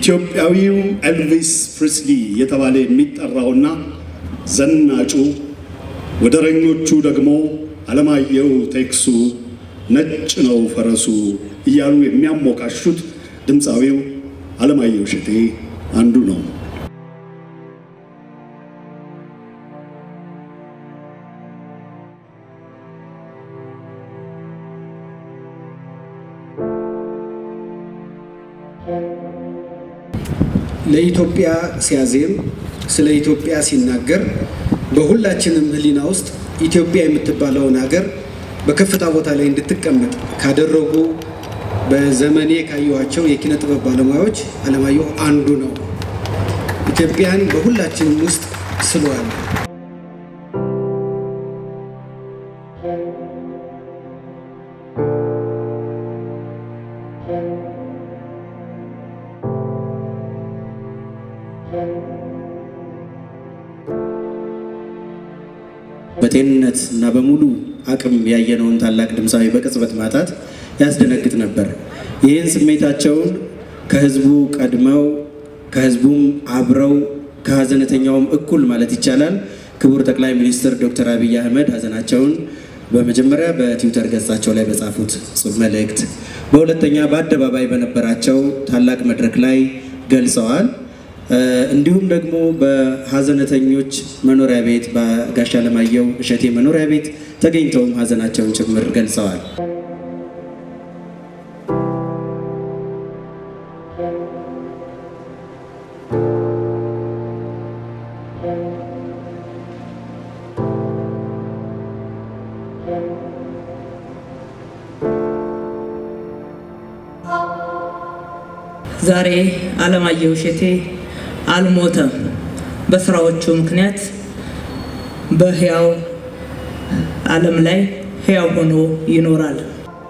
ኢትዮጵያዊው ኤልቪስ ፕሪስሊ የተባለ የሚጠራውና ዘናጩ ወደረኞቹ ደግሞ አለማየሁ ቴክሱ ነጭ ነው ፈረሱ እያሉ የሚያሞካሹት ድምፃዊው አለማየሁ እሸቴ አንዱ ነው። ለኢትዮጵያ ሲያዜም ስለ ኢትዮጵያ ሲናገር በሁላችንም ሕሊና ውስጥ ኢትዮጵያ የምትባለውን ሀገር በከፍታ ቦታ ላይ እንድትቀመጥ ካደረጉ በዘመኔ ካየኋቸው የኪነ ጥበብ ባለሙያዎች አለማየሁ አንዱ ነው። ኢትዮጵያን በሁላችንም ውስጥ ስለዋል። በጤንነት እና በሙሉ አቅም ያየነውን ታላቅ ድምፃዊ በቅጽበት ማጣት ያስደነግጥ ነበር። ይህን ስሜታቸውን ከህዝቡ ቀድመው ከህዝቡም አብረው ከሀዘነተኛውም እኩል ማለት ይቻላል ክቡር ጠቅላይ ሚኒስትር ዶክተር አብይ አህመድ ሀዘናቸውን በመጀመሪያ በትዊተር ገጻቸው ላይ በጻፉት ጽሑፍ መልእክት፣ በሁለተኛ በአደባባይ በነበራቸው ታላቅ መድረክ ላይ ገልጸዋል። እንዲሁም ደግሞ በሀዘነተኞች መኖሪያ ቤት በጋሽ አለማየሁ እሸቴ መኖሪያ ቤት ተገኝተውም ሀዘናቸውን ጭምር ገልጸዋል። ዛሬ አለማየሁ እሸቴ አልሞተም። በስራዎቹ ምክንያት በህያው ዓለም ላይ ህያው ሆኖ ይኖራል።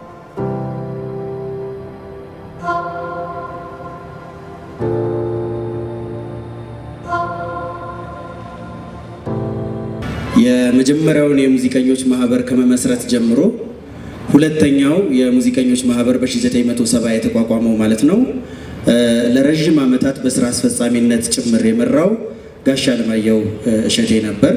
የመጀመሪያውን የሙዚቀኞች ማህበር ከመመስረት ጀምሮ ሁለተኛው የሙዚቀኞች ማህበር በ1970 የተቋቋመው ማለት ነው። ለረዥም ዓመታት በስራ አስፈጻሚነት ጭምር የመራው ጋሽ አለማየሁ እሸቴ ነበር።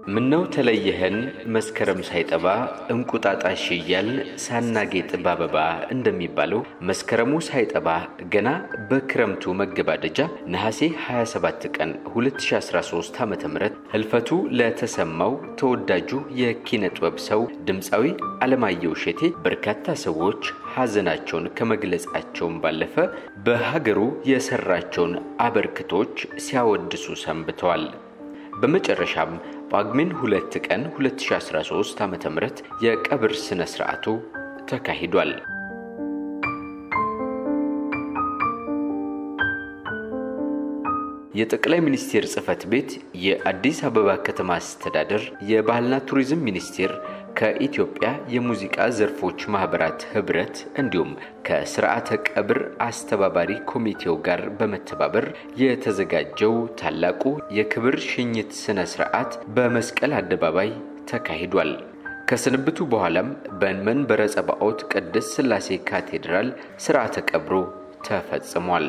ምነው ተለየህን መስከረም ሳይጠባ እንቁጣጣሽ እያል ሳናጌጥ ባበባ እንደሚባለው መስከረሙ ሳይጠባ ገና በክረምቱ መገባደጃ ነሐሴ 27 ቀን 2013 ዓ.ም ህልፈቱ ለተሰማው ተወዳጁ የኪነ ጥበብ ሰው ድምፃዊ አለማየሁ እሸቴ በርካታ ሰዎች ሐዘናቸውን ከመግለጻቸውን ባለፈ በሀገሩ የሰራቸውን አበርክቶች ሲያወድሱ ሰንብተዋል። በመጨረሻም ጳጉሜን ሁለት ቀን 2013 ዓ.ም የቀብር ሥነ ሥርዓቱ ተካሂዷል። የጠቅላይ ሚኒስቴር ጽህፈት ቤት፣ የአዲስ አበባ ከተማ አስተዳደር፣ የባህልና ቱሪዝም ሚኒስቴር ከኢትዮጵያ የሙዚቃ ዘርፎች ማህበራት ህብረት እንዲሁም ከስርዓተ ቀብር አስተባባሪ ኮሚቴው ጋር በመተባበር የተዘጋጀው ታላቁ የክብር ሽኝት ስነ ስርዓት በመስቀል አደባባይ ተካሂዷል። ከስንብቱ በኋላም በመንበረ ጸባኦት ቅድስት ሥላሴ ካቴድራል ስርዓተ ቀብሩ ተፈጽሟል።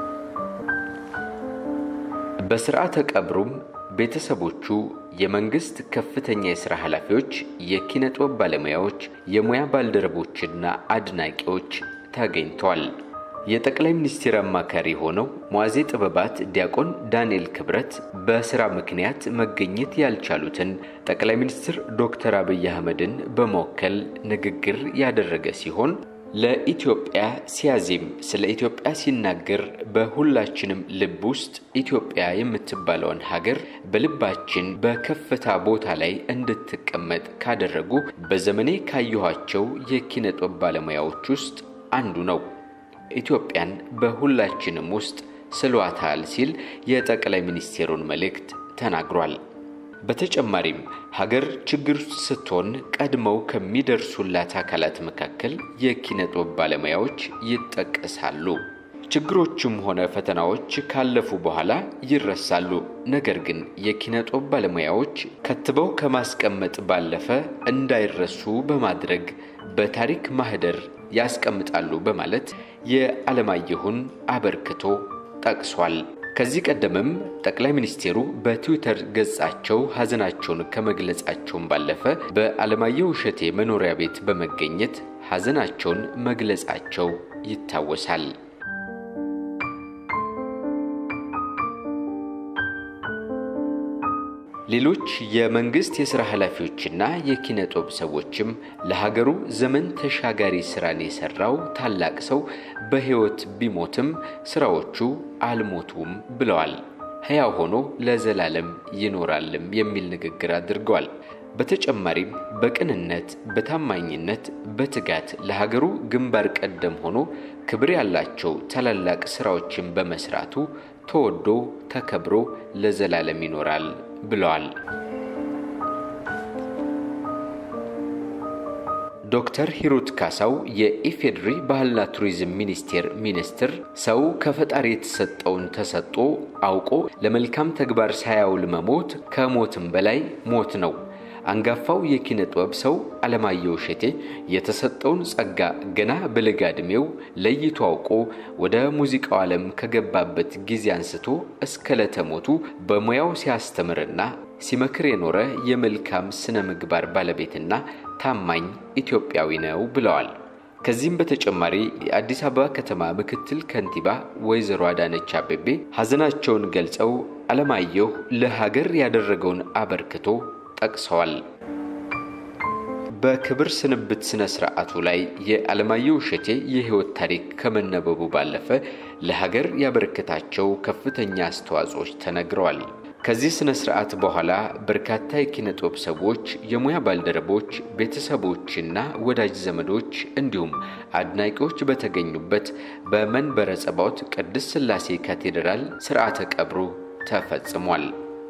በስርዓተ ቀብሩም ቤተሰቦቹ፣ የመንግስት ከፍተኛ የሥራ ኃላፊዎች፣ የኪነ ጥበብ ባለሙያዎች፣ የሙያ ባልደረቦችና አድናቂዎች ተገኝተዋል። የጠቅላይ ሚኒስትር አማካሪ ሆነው መዋዜ ጥበባት ዲያቆን ዳንኤል ክብረት በስራ ምክንያት መገኘት ያልቻሉትን ጠቅላይ ሚኒስትር ዶክተር አብይ አህመድን በመወከል ንግግር ያደረገ ሲሆን ለኢትዮጵያ ሲያዜም ስለ ኢትዮጵያ ሲናገር በሁላችንም ልብ ውስጥ ኢትዮጵያ የምትባለውን ሀገር በልባችን በከፍታ ቦታ ላይ እንድትቀመጥ ካደረጉ በዘመኔ ካየኋቸው የኪነ ጥበብ ባለሙያዎች ውስጥ አንዱ ነው። ኢትዮጵያን በሁላችንም ውስጥ ስሏታል ሲል የጠቅላይ ሚኒስቴሩን መልእክት ተናግሯል። በተጨማሪም ሀገር ችግር ውስጥ ስትሆን ቀድመው ከሚደርሱላት አካላት መካከል የኪነ ጥበብ ባለሙያዎች ይጠቀሳሉ። ችግሮችም ሆነ ፈተናዎች ካለፉ በኋላ ይረሳሉ። ነገር ግን የኪነ ጥበብ ባለሙያዎች ከትበው ከማስቀመጥ ባለፈ እንዳይረሱ በማድረግ በታሪክ ማህደር ያስቀምጣሉ በማለት የዓለማየሁን አበርክቶ ጠቅሷል። ከዚህ ቀደምም ጠቅላይ ሚኒስቴሩ በትዊተር ገጻቸው ሐዘናቸውን ከመግለጻቸውን ባለፈ በዓለማየሁ እሸቴ መኖሪያ ቤት በመገኘት ሐዘናቸውን መግለጻቸው ይታወሳል። ሌሎች የመንግስት የሥራ ኃላፊዎችና የኪነ ጥበብ ሰዎችም ለሀገሩ ዘመን ተሻጋሪ ሥራን የሠራው ታላቅ ሰው በሕይወት ቢሞትም ሥራዎቹ አልሞቱም ብለዋል። ሕያው ሆኖ ለዘላለም ይኖራልም የሚል ንግግር አድርገዋል። በተጨማሪም በቅንነት፣ በታማኝነት፣ በትጋት ለሀገሩ ግንባር ቀደም ሆኖ ክብር ያላቸው ታላላቅ ሥራዎችን በመስራቱ ተወዶ ተከብሮ ለዘላለም ይኖራል ብለዋል። ዶክተር ሂሩት ካሳው የኢፌዴሪ ባህልና ቱሪዝም ሚኒስቴር ሚኒስትር ሰው ከፈጣሪ የተሰጠውን ተሰጥኦ አውቆ ለመልካም ተግባር ሳያውል መሞት ከሞትም በላይ ሞት ነው። አንጋፋው የኪነ ጥበብ ሰው አለማየሁ እሸቴ የተሰጠውን ጸጋ ገና በለጋ ዕድሜው ለይቶ አውቆ ወደ ሙዚቃው ዓለም ከገባበት ጊዜ አንስቶ እስከ ለተሞቱ በሙያው ሲያስተምርና ሲመክር የኖረ የመልካም ስነ ምግባር ባለቤትና ታማኝ ኢትዮጵያዊ ነው ብለዋል። ከዚህም በተጨማሪ የአዲስ አበባ ከተማ ምክትል ከንቲባ ወይዘሮ አዳነች አቤቤ ሐዘናቸውን ገልጸው አለማየሁ ለሀገር ያደረገውን አበርክቶ ጠቅሰዋል። በክብር ስንብት ስነ ስርዓቱ ላይ የአለማየሁ እሸቴ የሕይወት ታሪክ ከመነበቡ ባለፈ ለሀገር ያበረከታቸው ከፍተኛ አስተዋጽኦች ተነግረዋል። ከዚህ ስነ ስርዓት በኋላ በርካታ የኪነ ጥበብ ሰዎች፣ የሙያ ባልደረቦች፣ ቤተሰቦችና ወዳጅ ዘመዶች እንዲሁም አድናቂዎች በተገኙበት በመንበረ ጸባዖት ቅድስት ሥላሴ ካቴድራል ስርዓተ ቀብሩ ተፈጽሟል።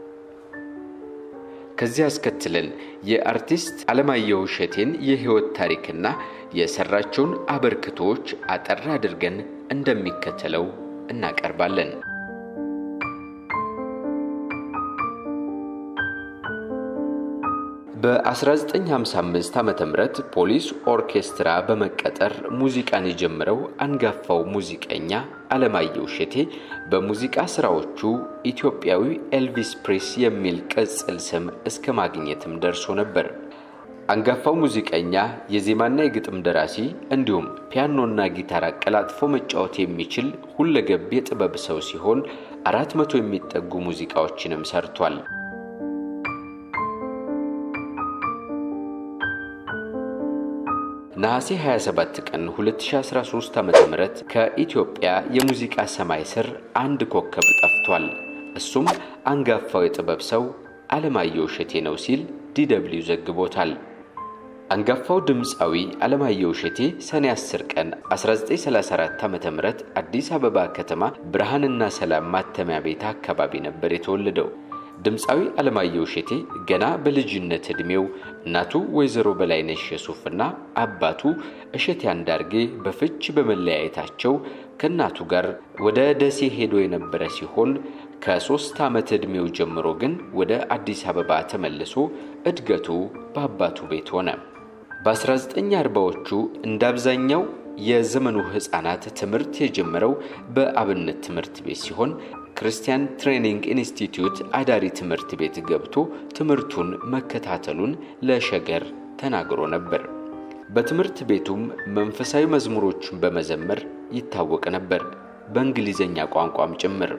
ከዚህ አስከትለን የአርቲስት አለማየሁ እሸቴን የሕይወት ታሪክና የሰራቸውን አበርክቶዎች አጠር አድርገን እንደሚከተለው እናቀርባለን። በ1955 ዓ ም ፖሊስ ኦርኬስትራ በመቀጠር ሙዚቃን የጀመረው አንጋፋው ሙዚቀኛ አለማየሁ እሸቴ በሙዚቃ ስራዎቹ ኢትዮጵያዊ ኤልቪስ ፕሬስ የሚል ቅጽል ስም እስከ ማግኘትም ደርሶ ነበር። አንጋፋው ሙዚቀኛ የዜማና የግጥም ደራሲ እንዲሁም ፒያኖና ጊታር አቀላጥፎ መጫወት የሚችል ሁለገብ የጥበብ ሰው ሲሆን አራት መቶ የሚጠጉ ሙዚቃዎችንም ሰርቷል። ነሐሴ 27 ቀን 2013 ዓ.ም ከኢትዮጵያ የሙዚቃ ሰማይ ስር አንድ ኮከብ ጠፍቷል። እሱም አንጋፋው የጥበብ ሰው አለማየሁ እሸቴ ነው ሲል ዲደብሊው ዘግቦታል። አንጋፋው ድምፃዊ አለማየሁ እሸቴ ሰኔ 10 ቀን 1934 ዓ.ም አዲስ አበባ ከተማ ብርሃንና ሰላም ማተሚያ ቤት አካባቢ ነበር የተወለደው። ድምፃዊ አለማየሁ እሸቴ ገና በልጅነት ዕድሜው እናቱ ወይዘሮ በላይነሽ የሱፍና አባቱ እሸቴ አንዳርጌ በፍች በመለያየታቸው ከእናቱ ጋር ወደ ደሴ ሄዶ የነበረ ሲሆን ከሦስት ዓመት ዕድሜው ጀምሮ ግን ወደ አዲስ አበባ ተመልሶ እድገቱ በአባቱ ቤት ሆነ። በ1940ዎቹ እንደ አብዛኛው የዘመኑ ሕፃናት ትምህርት የጀመረው በአብነት ትምህርት ቤት ሲሆን ክርስቲያን ትሬኒንግ ኢንስቲትዩት አዳሪ ትምህርት ቤት ገብቶ ትምህርቱን መከታተሉን ለሸገር ተናግሮ ነበር። በትምህርት ቤቱም መንፈሳዊ መዝሙሮችን በመዘመር ይታወቅ ነበር፣ በእንግሊዘኛ ቋንቋም ጭምር።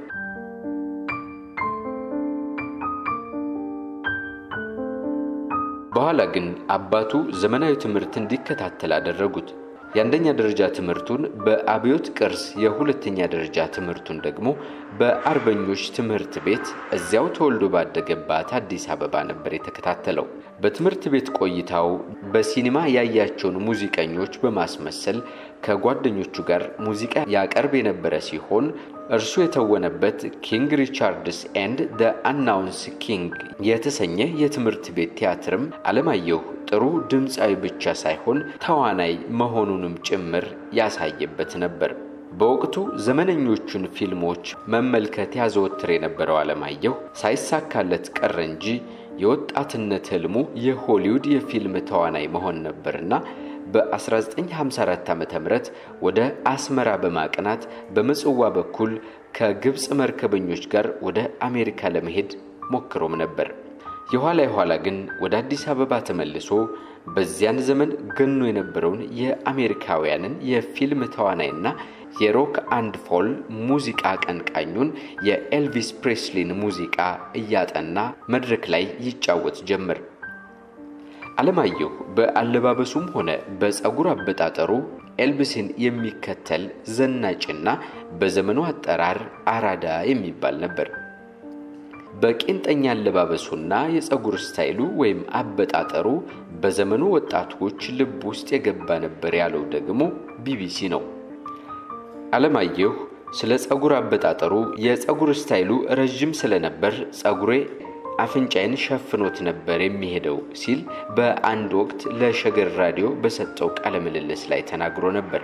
በኋላ ግን አባቱ ዘመናዊ ትምህርት እንዲከታተል አደረጉት። የአንደኛ ደረጃ ትምህርቱን በአብዮት ቅርስ፣ የሁለተኛ ደረጃ ትምህርቱን ደግሞ በአርበኞች ትምህርት ቤት እዚያው ተወልዶ ባደገባት አዲስ አበባ ነበር የተከታተለው። በትምህርት ቤት ቆይታው በሲኒማ ያያቸውን ሙዚቀኞች በማስመሰል ከጓደኞቹ ጋር ሙዚቃ ያቀርብ የነበረ ሲሆን እርሱ የተወነበት ኪንግ ሪቻርድስ ኤንድ ደ አናውንስ ኪንግ የተሰኘ የትምህርት ቤት ቲያትርም አለማየሁ ጥሩ ድምፃዊ ብቻ ሳይሆን ተዋናይ መሆኑንም ጭምር ያሳየበት ነበር። በወቅቱ ዘመነኞቹን ፊልሞች መመልከት ያዘወትር የነበረው አለማየሁ ሳይሳካለት ቀረ እንጂ የወጣትነት ህልሙ የሆሊውድ የፊልም ተዋናይ መሆን ነበርና በ1954 ዓ ም ወደ አስመራ በማቅናት በምጽዋ በኩል ከግብፅ መርከበኞች ጋር ወደ አሜሪካ ለመሄድ ሞክሮም ነበር። የኋላ የኋላ ግን ወደ አዲስ አበባ ተመልሶ በዚያን ዘመን ገኖ የነበረውን የአሜሪካውያንን የፊልም ተዋናይና የሮክ አንድ ፎል ሙዚቃ አቀንቃኙን የኤልቪስ ፕሬስሊን ሙዚቃ እያጠና መድረክ ላይ ይጫወት ጀመር። አለማየሁ በአለባበሱም ሆነ በፀጉር አበጣጠሩ ኤልቪስን የሚከተል ዘናጭና በዘመኑ አጠራር አራዳ የሚባል ነበር። በቄንጠኛ አለባበሱና የፀጉር ስታይሉ ወይም አበጣጠሩ በዘመኑ ወጣቶች ልብ ውስጥ የገባ ነበር ያለው ደግሞ ቢቢሲ ነው። አለማየሁ ስለ ፀጉር አበጣጠሩ የፀጉር ስታይሉ ረዥም ስለነበር ፀጉሬ አፍንጫዬን ሸፍኖት ነበር የሚሄደው ሲል በአንድ ወቅት ለሸገር ራዲዮ በሰጠው ቃለ ምልልስ ላይ ተናግሮ ነበር።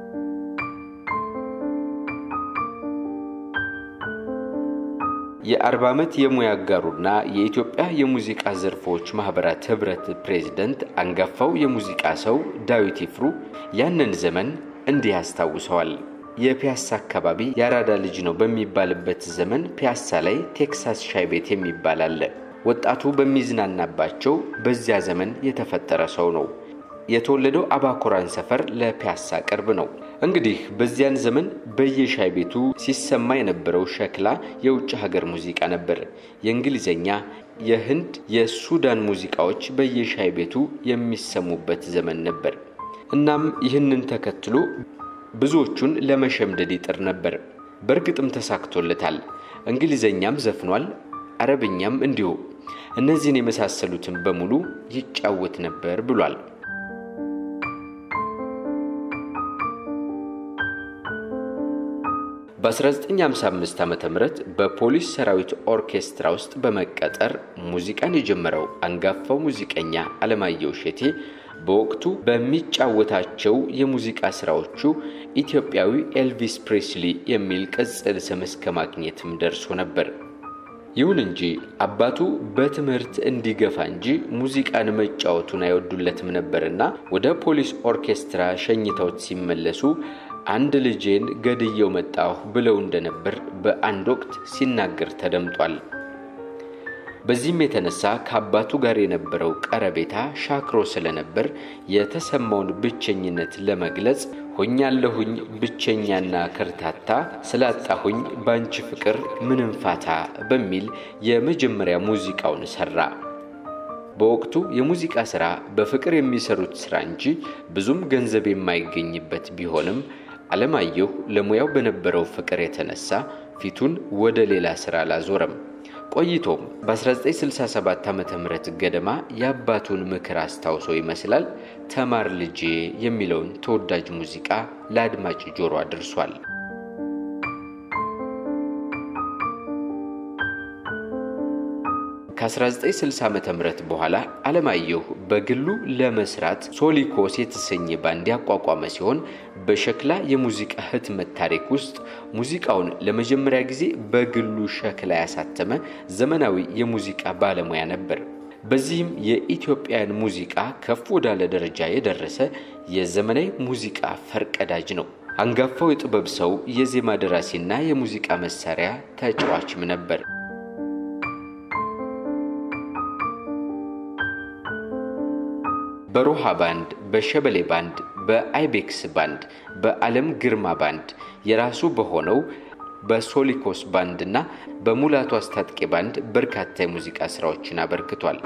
የአርባ ዓመት የሙያ አጋሩና የኢትዮጵያ የሙዚቃ ዘርፎች ማህበራት ህብረት ፕሬዝደንት አንጋፋው የሙዚቃ ሰው ዳዊት ይፍሩ ያንን ዘመን እንዲህ ያስታውሰዋል። የፒያሳ አካባቢ የአራዳ ልጅ ነው በሚባልበት ዘመን ፒያሳ ላይ ቴክሳስ ሻይ ቤት የሚባል አለ። ወጣቱ በሚዝናናባቸው በዚያ ዘመን የተፈጠረ ሰው ነው። የተወለደው አባኮራን ሰፈር ለፒያሳ ቅርብ ነው። እንግዲህ በዚያን ዘመን በየሻይ ቤቱ ሲሰማ የነበረው ሸክላ የውጭ ሀገር ሙዚቃ ነበር። የእንግሊዝኛ፣ የህንድ፣ የሱዳን ሙዚቃዎች በየሻይ ቤቱ የሚሰሙበት ዘመን ነበር። እናም ይህንን ተከትሎ ብዙዎቹን ለመሸምደድ ይጥር ነበር። በእርግጥም ተሳክቶለታል። እንግሊዘኛም ዘፍኗል፣ አረብኛም እንዲሁ። እነዚህን የመሳሰሉትን በሙሉ ይጫወት ነበር ብሏል። በ1955 ዓ ም በፖሊስ ሰራዊት ኦርኬስትራ ውስጥ በመቀጠር ሙዚቃን የጀመረው አንጋፋው ሙዚቀኛ አለማየሁ እሸቴ በወቅቱ በሚጫወታቸው የሙዚቃ ስራዎቹ ኢትዮጵያዊ ኤልቪስ ፕሬስሊ የሚል ቅጽል ስም እስከ ማግኘትም ደርሶ ነበር። ይሁን እንጂ አባቱ በትምህርት እንዲገፋ እንጂ ሙዚቃን መጫወቱን አይወዱለትም ነበርና ወደ ፖሊስ ኦርኬስትራ ሸኝተውት ሲመለሱ አንድ ልጄን ገድየው መጣሁ ብለው እንደነበር በአንድ ወቅት ሲናገር ተደምጧል። በዚህም የተነሳ ከአባቱ ጋር የነበረው ቀረቤታ ሻክሮ ስለነበር የተሰማውን ብቸኝነት ለመግለጽ ሆኛለሁኝ ብቸኛና ከርታታ ስላጣሁኝ ባንቺ ፍቅር ምንም ፋታ በሚል የመጀመሪያ ሙዚቃውን ሰራ። በወቅቱ የሙዚቃ ሥራ በፍቅር የሚሰሩት ሥራ እንጂ ብዙም ገንዘብ የማይገኝበት ቢሆንም አለማየሁ ለሙያው በነበረው ፍቅር የተነሳ ፊቱን ወደ ሌላ ሥራ አላዞረም። ቆይቶም በ1967 ዓ ም ገደማ የአባቱን ምክር አስታውሶ ይመስላል ተማር ልጄ የሚለውን ተወዳጅ ሙዚቃ ለአድማጭ ጆሮ አድርሷል። ከ1960 ዓ ም በኋላ አለማየሁ በግሉ ለመስራት ሶሊኮስ የተሰኘ ባንድ ያቋቋመ ሲሆን በሸክላ የሙዚቃ ህትመት ታሪክ ውስጥ ሙዚቃውን ለመጀመሪያ ጊዜ በግሉ ሸክላ ያሳተመ ዘመናዊ የሙዚቃ ባለሙያ ነበር። በዚህም የኢትዮጵያን ሙዚቃ ከፍ ወዳለ ደረጃ የደረሰ የዘመናዊ ሙዚቃ ፈርቀዳጅ ነው። አንጋፋው የጥበብ ሰው የዜማ ደራሲና የሙዚቃ መሳሪያ ተጫዋችም ነበር። በሮሃ ባንድ፣ በሸበሌ ባንድ፣ በአይቤክስ ባንድ፣ በዓለም ግርማ ባንድ የራሱ በሆነው በሶሊኮስ ባንድ እና በሙላቱ አስታጥቄ ባንድ በርካታ የሙዚቃ ስራዎችን አበርክቷል።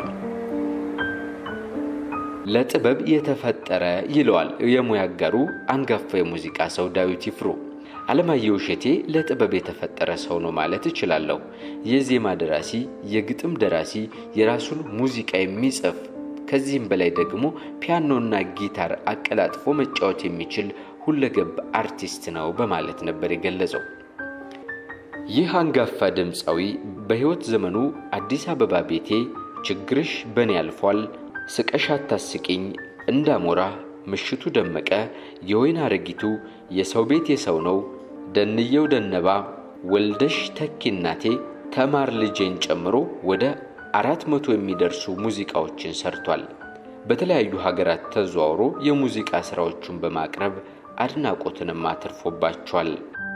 ለጥበብ የተፈጠረ ይለዋል የሙያ አጋሩ አንጋፋ የሙዚቃ ሰው ዳዊት ይፍሩ። አለማየሁ እሸቴ ለጥበብ የተፈጠረ ሰው ነው ማለት እችላለሁ። የዜማ ደራሲ፣ የግጥም ደራሲ፣ የራሱን ሙዚቃ የሚጽፍ ከዚህም በላይ ደግሞ ፒያኖና ጊታር አቀላጥፎ መጫወት የሚችል ሁለገብ አርቲስት ነው በማለት ነበር የገለጸው። ይህ አንጋፋ ድምፃዊ በሕይወት ዘመኑ አዲስ አበባ ቤቴ፣ ችግርሽ በእኔ ያልፏል፣ ስቀሽ አታስቂኝ፣ እንዳሞራ፣ ምሽቱ ደመቀ፣ የወይን አረጊቱ፣ የሰው ቤት የሰው ነው፣ ደንየው ደነባ፣ ወልደሽ ተኪ እናቴ፣ ተማር ልጄን ጨምሮ ወደ አራት መቶ የሚደርሱ ሙዚቃዎችን ሰርቷል። በተለያዩ ሀገራት ተዘዋውሮ የሙዚቃ ሥራዎቹን በማቅረብ አድናቆትንም አትርፎባቸዋል።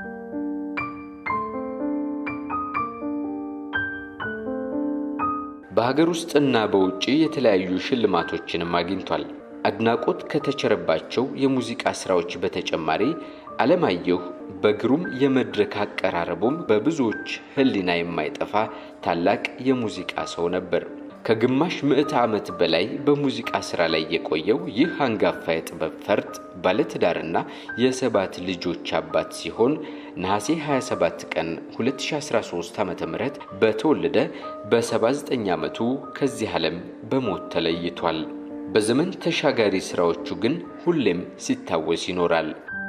በሀገር ውስጥና በውጭ የተለያዩ ሽልማቶችንም አግኝቷል። አድናቆት ከተቸረባቸው የሙዚቃ ሥራዎች በተጨማሪ አለማየሁ በግሩም የመድረክ አቀራረቡም በብዙዎች ሕሊና የማይጠፋ ታላቅ የሙዚቃ ሰው ነበር። ከግማሽ ምዕተ ዓመት በላይ በሙዚቃ ሥራ ላይ የቆየው ይህ አንጋፋ የጥበብ ፈርጥ ባለትዳርና የሰባት ልጆች አባት ሲሆን ነሐሴ 27 ቀን 2013 ዓ ም በተወለደ በ79 ዓመቱ ከዚህ ዓለም በሞት ተለይቷል። በዘመን ተሻጋሪ ሥራዎቹ ግን ሁሌም ሲታወስ ይኖራል።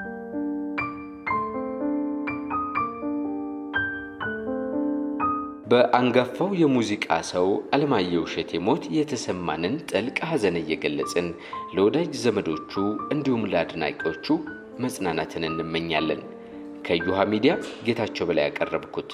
በአንጋፋው የሙዚቃ ሰው አለማየሁ እሸቴ ሞት የተሰማንን ጥልቅ ሐዘን እየገለጽን ለወዳጅ ዘመዶቹ እንዲሁም ለአድናቂዎቹ መጽናናትን እንመኛለን። ከዩሃ ሚዲያ ጌታቸው በላይ ያቀረብኩት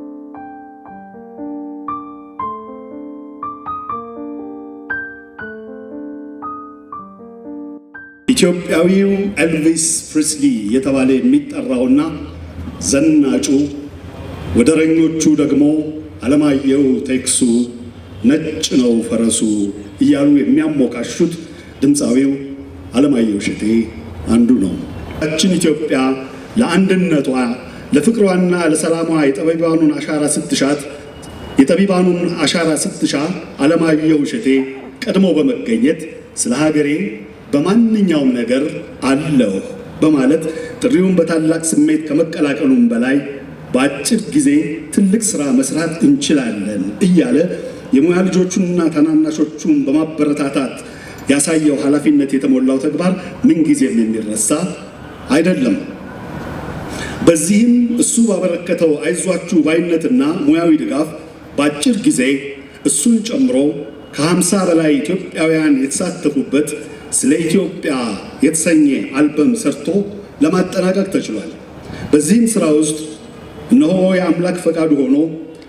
ኢትዮጵያዊው ኤልቪስ ፕሪስሊ የተባለ የሚጠራውና ዘናጩ ወደረኞቹ ደግሞ አለማየሁ ቴክሱ ነጭ ነው ፈረሱ እያሉ የሚያሞካሹት ድምፃዊው አለማየሁ እሸቴ አንዱ ነው። ችን ኢትዮጵያ ለአንድነቷ ለፍቅሯና ለሰላሟ የጠቢባኑን አሻራ ስትሻት የጠቢባኑን አሻራ ስትሻ አለማየሁ እሸቴ ቀድሞ በመገኘት ስለ ሀገሬ በማንኛውም ነገር አለሁ በማለት ጥሪውን በታላቅ ስሜት ከመቀላቀሉም በላይ በአጭር ጊዜ ትልቅ ስራ መስራት እንችላለን እያለ የሙያ ልጆቹንና ታናናሾቹን በማበረታታት ያሳየው ኃላፊነት የተሞላው ተግባር ምንጊዜም የሚረሳ አይደለም። በዚህም እሱ ባበረከተው አይዟችሁ ባይነትና ሙያዊ ድጋፍ በአጭር ጊዜ እሱን ጨምሮ ከሀምሳ በላይ ኢትዮጵያውያን የተሳተፉበት ስለ ኢትዮጵያ የተሰኘ አልበም ሰርቶ ለማጠናቀቅ ተችሏል። በዚህም ስራ ውስጥ እነሆ የአምላክ ፈቃዱ ሆኖ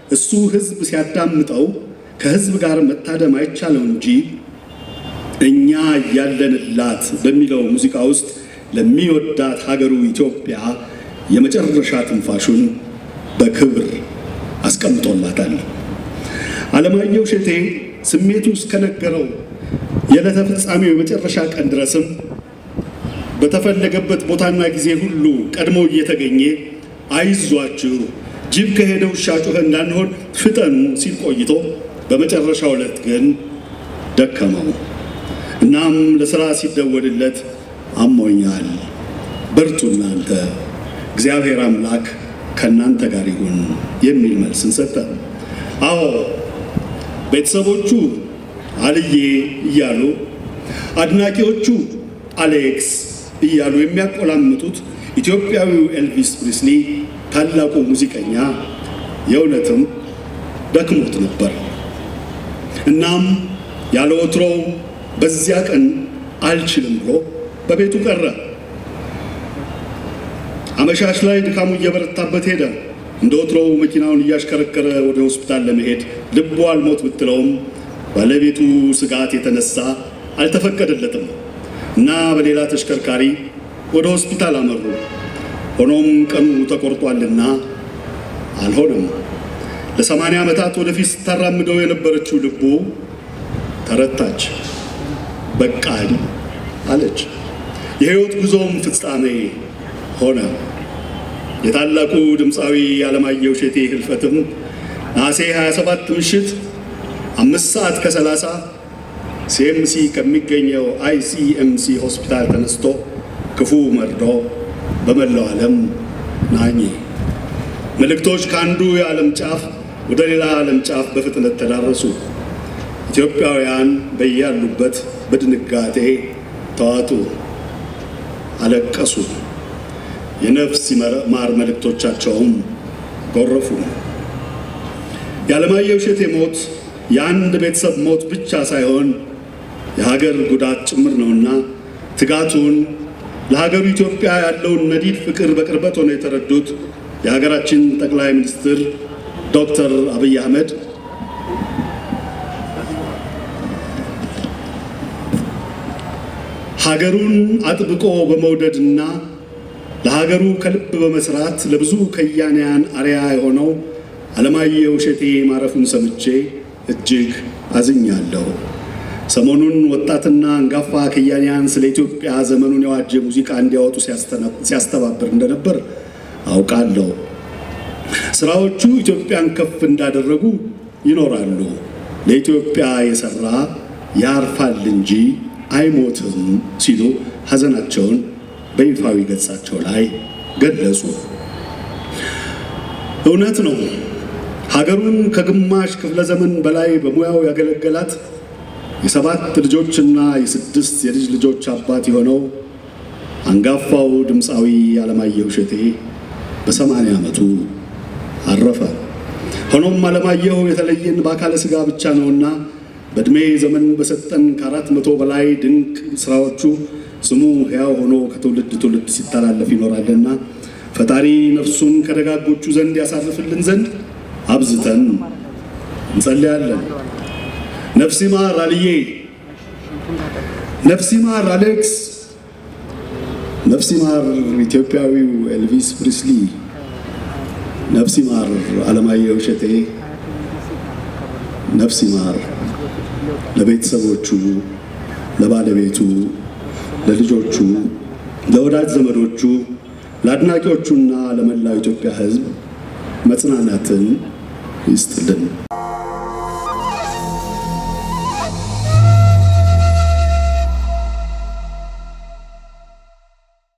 እሱ ሕዝብ ሲያዳምጠው ከሕዝብ ጋር መታደም አይቻለው እንጂ እኛ እያለንላት በሚለው ሙዚቃ ውስጥ ለሚወዳት ሀገሩ ኢትዮጵያ የመጨረሻ ትንፋሹን በክብር አስቀምጦላታል። አለማየሁ እሸቴ ስሜቱ እስከነገረው የዕለተ ፍጻሜው የመጨረሻ ቀን ድረስም በተፈለገበት ቦታና ጊዜ ሁሉ ቀድሞ እየተገኘ አይዟችሁ ጅብ ከሄደ ውሻ ጮኸ እንዳንሆን ፍጠኑ ሲል ቆይቶ በመጨረሻው ዕለት ግን ደከመው። እናም ለሥራ ሲደወልለት አሞኛል፣ በርቱ እናንተ፣ እግዚአብሔር አምላክ ከእናንተ ጋር ይሁን የሚል መልስን ሰጠ። አዎ ቤተሰቦቹ አልዬ እያሉ አድናቂዎቹ አሌክስ እያሉ የሚያቆላምጡት ኢትዮጵያዊው ኤልቪስ ፕሪስሊ ታላቁ ሙዚቀኛ የእውነትም ደክሞት ነበር። እናም ያለ ወትሮው በዚያ ቀን አልችልም ብሎ በቤቱ ቀረ። አመሻሽ ላይ ድካሙ እየበረታበት ሄደ። እንደ ወትሮው መኪናውን እያሽከረከረ ወደ ሆስፒታል ለመሄድ ልቡ አልሞት ብትለውም ባለቤቱ ስጋት የተነሳ አልተፈቀደለትም እና በሌላ ተሽከርካሪ ወደ ሆስፒታል አመሩ። ሆኖም ቀኑ ተቆርጧልና አልሆነም። ለሰማንያ ዓመታት ወደፊት ስታራምደው የነበረችው ልቡ ተረታች። በቃኝ አለች። የሕይወት ጉዞም ፍጻሜ ሆነ። የታላቁ ድምፃዊ አለማየሁ እሸቴ ህልፈትም ነሐሴ 27 ምሽት አምስት ሰዓት ከሰላሳ ሲኤምሲ ከሚገኘው አይሲኤምሲ ሆስፒታል ተነስቶ ክፉ መርዶ በመላው ዓለም ናኘ። መልእክቶች ከአንዱ የዓለም ጫፍ ወደ ሌላ ዓለም ጫፍ በፍጥነት ተዳረሱ። ኢትዮጵያውያን በያሉበት በድንጋጤ ተዋጡ፣ አለቀሱ። የነፍስ ማር መልእክቶቻቸውም ጎረፉ። የዓለማየሁ እሸቴ ሞት የአንድ ቤተሰብ ሞት ብቻ ሳይሆን የሀገር ጉዳት ጭምር ነውና ትጋቱን ለሀገሩ ኢትዮጵያ ያለውን ነዲድ ፍቅር በቅርበት ሆነው የተረዱት የሀገራችን ጠቅላይ ሚኒስትር ዶክተር አብይ አህመድ ሀገሩን አጥብቆ በመውደድና ለሀገሩ ከልብ በመስራት ለብዙ ከያንያን አርያ የሆነው አለማየሁ እሸቴ ማረፉን ሰምቼ እጅግ አዝኛለሁ። ሰሞኑን ወጣትና አንጋፋ ከያንያን ስለ ኢትዮጵያ ዘመኑን የዋጀ ሙዚቃ እንዲያወጡ ሲያስተባብር እንደነበር አውቃለሁ። ስራዎቹ ኢትዮጵያን ከፍ እንዳደረጉ ይኖራሉ። ለኢትዮጵያ የሰራ ያርፋል እንጂ አይሞትም ሲሉ ሐዘናቸውን በይፋዊ ገጻቸው ላይ ገለጹ። እውነት ነው። ሀገሩን ከግማሽ ክፍለ ዘመን በላይ በሙያው ያገለገላት የሰባት ልጆችና የስድስት የልጅ ልጆች አባት የሆነው አንጋፋው ድምፃዊ አለማየሁ እሸቴ በሰማንያ ዓመቱ አረፈ። ሆኖም አለማየሁ የተለየን በአካለ ሥጋ ብቻ ነውና በዕድሜ ዘመን በሰጠን ከአራት መቶ በላይ ድንቅ ስራዎቹ ስሙ ሕያው ሆኖ ከትውልድ ትውልድ ሲተላለፍ ይኖራልና ፈጣሪ ነፍሱን ከደጋጎቹ ዘንድ ያሳርፍልን ዘንድ አብዝተን እንጸልያለን። ነፍስ ይማር አልዬ፣ ነፍስ ይማር አሌክስ፣ ነፍስ ይማር ኢትዮጵያዊው ኤልቪስ ፕሪስሊ፣ ነፍስ ይማር አለማየሁ እሸቴ፣ ነፍስ ይማር ለቤተሰቦቹ፣ ለባለቤቱ፣ ለልጆቹ፣ ለወዳጅ ዘመዶቹ፣ ለአድናቂዎቹና ለመላው ኢትዮጵያ ሕዝብ መጽናናትን ይስጥልን።